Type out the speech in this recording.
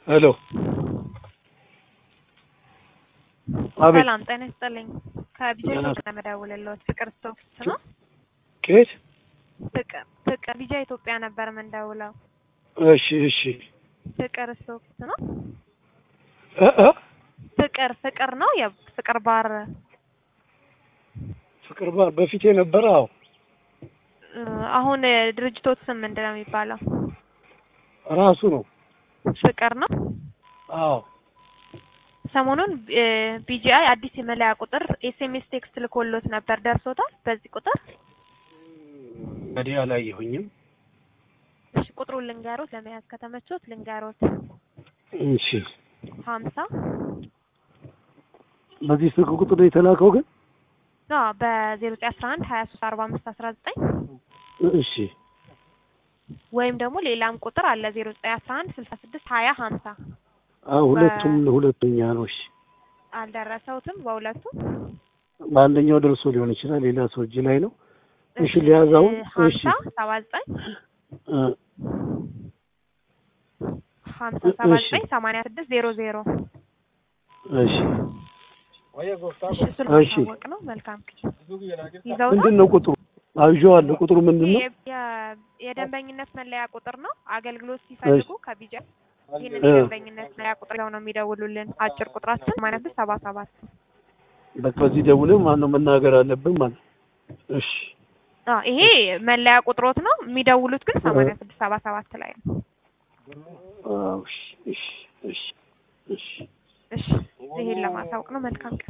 ሄሎ አቤት ሰላም ጤና ይስጥልኝ። ከቢጃ ኢትዮጵያ ነው የምደውልልዎት። ፍቅር ስቶክስ ነው? ከየት? ፍቅር ፍቅር ቢጃ ኢትዮጵያ ነበር የምንደውለው። እሺ እሺ ፍቅር ስቶክስ ነው? እ እ ፍቅር ፍቅር ነው የፍቅር ባር ፍቅር ባር በፊት የነበረ አዎ እ አሁን ድርጅቶት ስም ምንድን ነው የሚባለው? ራሱ ነው ፍቅር ነው። አዎ ሰሞኑን ቢጂአይ አዲስ የመለያ ቁጥር ኤስኤምኤስ ቴክስት ልኮሎት ነበር። ደርሶታል? በዚህ ቁጥር እንግዲህ አላየሁኝም። እሺ ቁጥሩን ልንገሮት፣ ለመያዝ ከተመቾት ልንገሮት። እሺ ሀምሳ በዚህ ስልክ ቁጥር ነው የተላከው ግን? አዎ በዜሮ ዘጠኝ አስራ አንድ ሀያ ሶስት አርባ አምስት አስራ ዘጠኝ እሺ ወይም ደግሞ ሌላም ቁጥር አለ ዜሮ ዘጠኝ አስራ አንድ ስልሳ ስድስት ሀያ ሀምሳ አዎ ሁለቱም ሁለተኛ ነው። እሺ አልደረሰውትም በሁለቱም በአንደኛው ደርሶ ሊሆን ይችላል፣ ሌላ ሰው እጅ ላይ ነው። እሺ ሊያዛው እሺ ሀምሳ ሰባ ዘጠኝ እ ሀምሳ ሰባ እሺ ዘጠኝ ሰማንያ ስድስት ዜሮ ዜሮ እሺ እሺ እሱን እሺ ማሳወቅ ነው። መልካም ይዘውታል። ምንድን ነው ቁጥሩ? አብዤዋለሁ። ቁጥሩ ምንድን ነው? የ- የ- የደንበኝነት መለያ ቁጥር ነው። አገልግሎት ሲፈልጉ ከቢጃ ይህንን እ የደንበኝነት መለያ ቁጥር ይዘው ነው የሚደውሉልን። አጭር ቁጥራችን ሰማንያ ስድስት ሰባ ሰባት በቃ በዚህ ደውለን ማነው መናገር አለብን ማለት ነው። እሺ አዎ ይሄ መለያ ቁጥሮት ነው። የሚደውሉት ግን ሰማንያ ስድስት ሰባ ሰባት ላይ ነው። አዎ እሺ እሺ እሺ እሺ እሺ ይሄን ለማሳወቅ ነው። መልካም ቀን